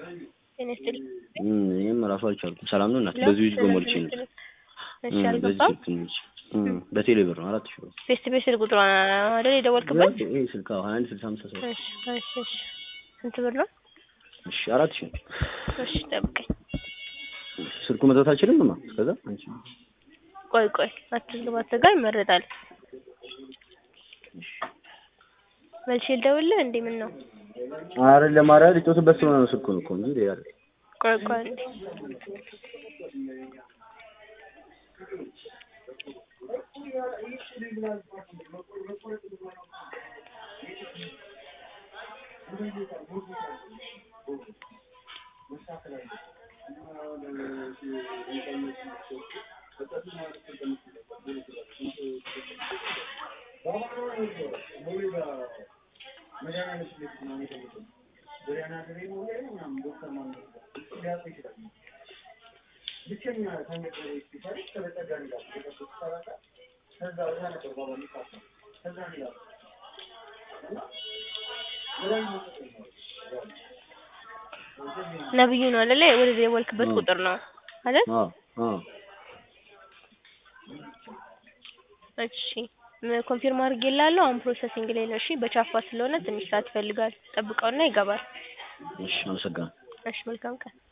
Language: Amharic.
ጤና ይስጥልኝ። እም እኔም ራሱ አልቻልኩም። ሰላም ነው እናት? ሄሎ፣ በዚህ ውስጥ ሰላም በሞልቼ ጤና ነው። ይስጥልኝ። እሺ እም በዚህ አልገባም። ስልክ ነው። እም በቴሌ ብር ነው አራት ሺህ ብር። ፌስ ቱ ፌስ ስልክ ቁጥሯ አይደል የደወልክበት? ይሄ ስልክ አዎ ሀያ አንድ ስልሳ አምስት አስራ ሁለት እሺ እሺ እሺ። ስንት ብር ነው? እሺ አራት ሺህ ነው። እሺ ጠብቀኝ። ስልኩ መጥራት አልችልም እማ እስከዛ አንቺ ቆይ ቆይ አትዝግባ፣ አትዘጋ፣ ይመረጣል። መልሼ ልደውልልህ እንዴ? ምን ነው? አይደለም ኧረ ሊጮትበት ስለሆነ ነው ስልኩን እኮ እንጂ ሌላ አይደለም። ቆይ ቆይ እንዴ ነብዩ ነው አይደለ? ወደዚህ የወልክበት አዎ። ቁጥር ነው አይደል? አዎ አዎ እሺ ም- ኮንፊርም አድርጌልሃለሁ። አሁን ፕሮሰሲንግ ላይ ነው። እሺ በቻፓ ስለሆነ ትንሽ ሰዓት ይፈልጋል። ጠብቀውና ይገባል። እሺ አመሰግናለሁ። እሺ መልካም ቀን።